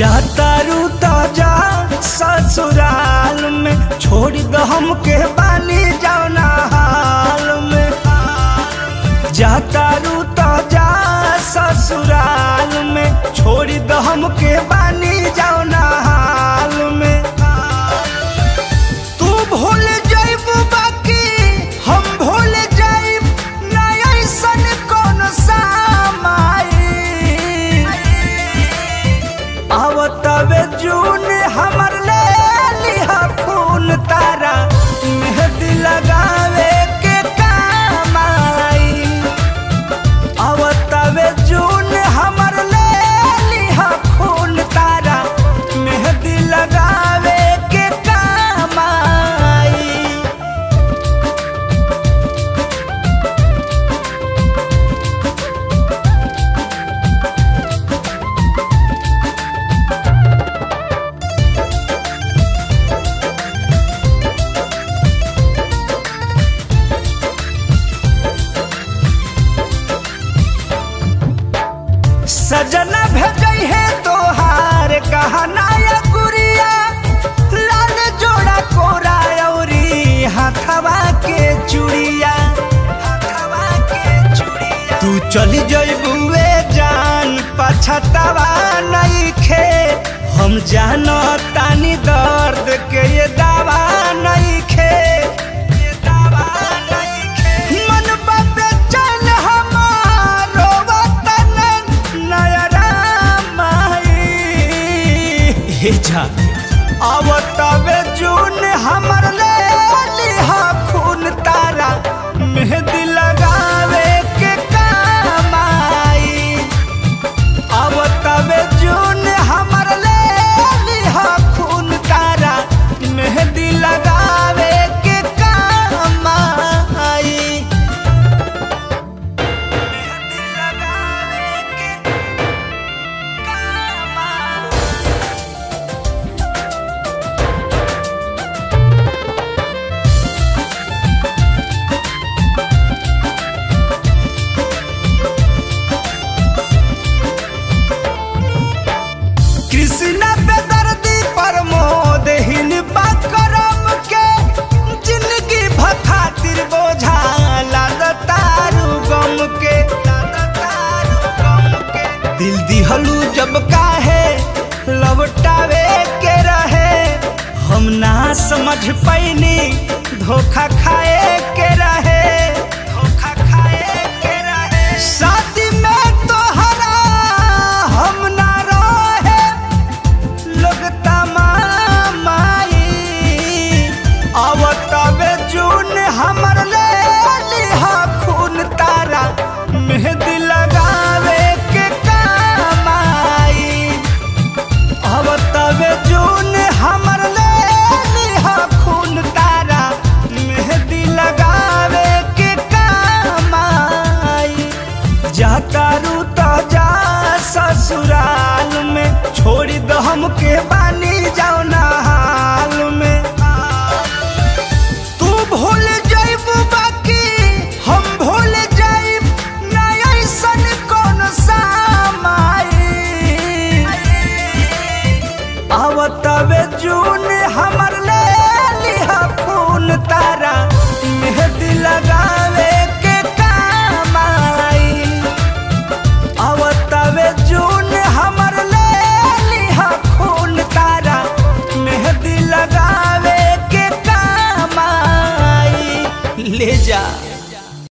जातारू तो जा ससुराल में छोड़ दो हमके बानी जाओ ना हाल में जातारू तो जा ससुराल में छोड़ दो हमके बानी जाओ ना हाल में तू भूल जाइब बाकी हम भूल जाइब ना ऐसन कौन सामाई आवतवे जून हमर ले लिहा खून तारा मेहंदी लगावे के काम आई आवतवे जून हमर ले लिहा खून तारा मेहंदी लगावे के काम आई सजना भेजई है तोहार गहना या गुड़िया लाल जोड़ा कोरा औरी हाथवा के चूड़िया हाथवा के चूड़िया तू चली जइबुए जान पछतावा नहीं खे हम जानो तानी दर्द के ये दावा नहीं खे ये दावा नहीं खे मन बाबे चल हमारो वतन नयरा माई हे जा अब तबे जून हमर ले लिहा खून तारा मेहंदी लगावे के काम आई अब तबे जून हमर ले लिहा खून तारा मेहंदी लगावे के काम आई मेहंदी लगावे के काम आई कृष्ण पे दर्दी प्रमोद हिन करम के जिंदगी भखातिर बोझा लाद तारू गम के लाद तारू गम के दिल दिहलू जब काहे लौटावे के रहे हम ना समझ पैनी धोखा खाए के रहे धोखा खाए के रहे शादी में तोहरा हम ना रहे लोग तमामाई अब तबे जून हमर ले लिहा खून तारा मेहंदी लगावे के काम आई अब तबे जून हमर ले लिहा खून तारा मेहंदी लगावे के काम आई जातारू तो जा ससुराल में छोड़ दो हमके बानी जाओ ना हाल में तू भूल जाइब बाकी हम भूल जाइब ना ऐसन कौन सामाई आवतवे जून हमर ले लिहा खून तारा